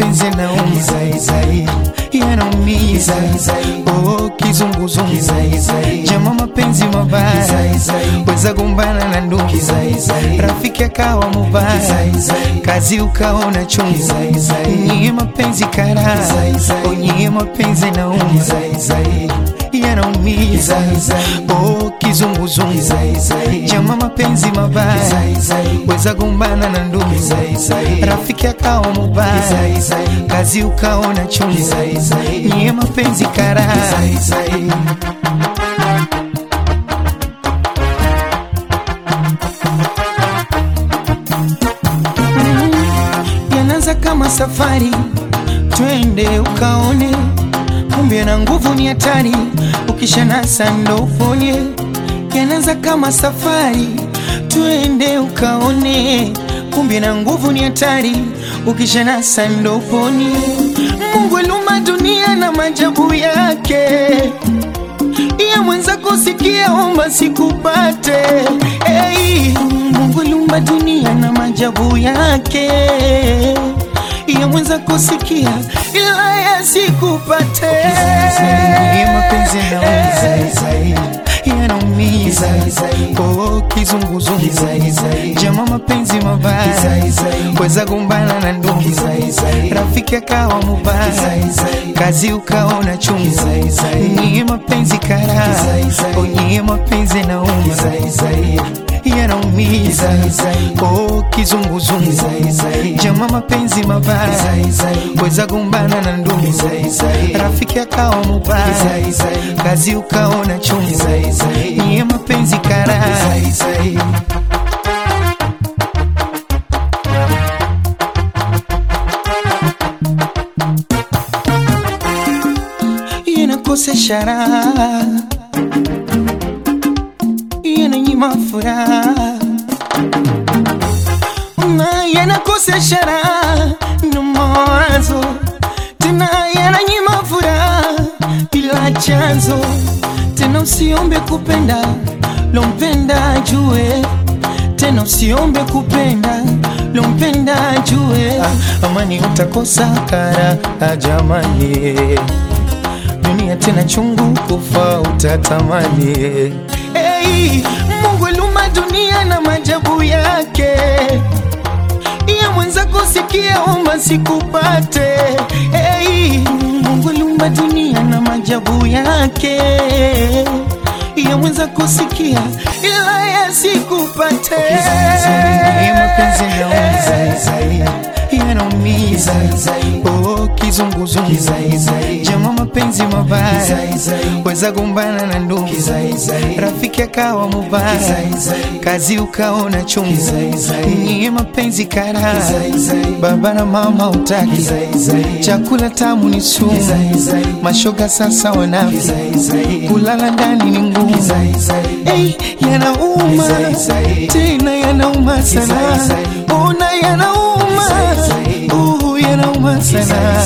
mapenzi yanaumiza yanaumiza oh, kizunguzungu jama mapenzi mabaya weza gombana na ndugu rafiki akawa mubaya kazi ukaona chungu nyie mapenzi kara oh, nyie mapenzi yanaumiza yanaumiza oh, kizunguzungu jama mapenzi mabaya weza gombana na ndugu rafiki akawa mubaya kazi ukaona chungu nyie mapenzi kara yanaanza kama safari, twende ukaone, kumbe na nguvu ni hatari, ukishanasa ndo uponye. Yanaanza kama safari, twende ukaone, kumbe na nguvu ni hatari, ukishanasa ndo uponye. Mungu aliumba dunia na maajabu yake iya mwenza kusikia omba sikupate hey, Mungu aliumba dunia na maajabu yake iya mwenza kusikia ila yasikupate Ni mapenzi yanaumiza yanaumiza oh, kizunguzungu jama mapenzi mabaya weza gombana na ndugu rafiki akawa mubaya kazi ukaona chungu nyie mapenzi kara oh, nyie mapenzi yanaumiza yanaumiza oh, kizunguzungu jama mapenzi mabaya weza gombana na ndugu rafiki akawa mubaya kazi ukaona chungu nyie mapenzi kara yanakosesha raha, yananyima furaha na yanakosesha raha na mawazo, tena yananyima furaha bila chanzo. Tena usiombe kupenda lompenda jue, tena usiombe kupenda lompenda jue, amani utakosa kara jamani dunia tena chungu kufa utatamani. Hey, Mungu aliumba dunia na maajabu yake, iya mwenza kusikia omba sikupate. Hey, Mungu aliumba dunia na maajabu yake, iya mwenza kusikia ila yasikupate. Ni mapenzi yanaumiza yanaumiza oh, kizunguzungu jama mapenzi mabaya weza gombana na ndugu rafiki akawa mubaya kazi ukaona chungu nyie mapenzi kara baba na mama utaki chakula tamu ni sumu mashoga sasa wanafi kulala ndani ni ngumu hey, yanauma tena yanauma sana ona yanauma uh, yanauma sana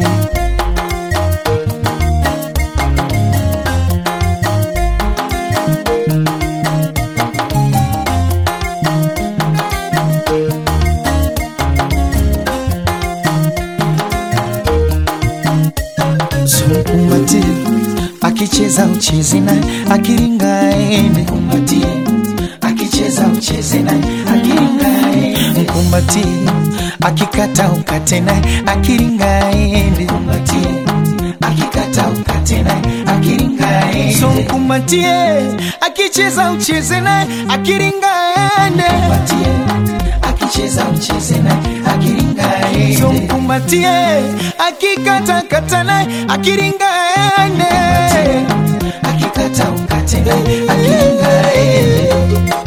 Mkumbatie akicheza ucheze naye, akiringa aende. Mkumbatie akicheza ucheze naye, akiringa aende. Mkumbatie akikata ukate naye, akiringa aende. Mkumbatie akikata ukate naye, akiringa aende. So mkumbatie akicheza ucheze naye, akiringa aende. Mkumbatie akicheza ucheze naye, akiringa aende. So mkumbatie akikata kata naye, akiringa aende. Akikata ukate naye, akiringa aende.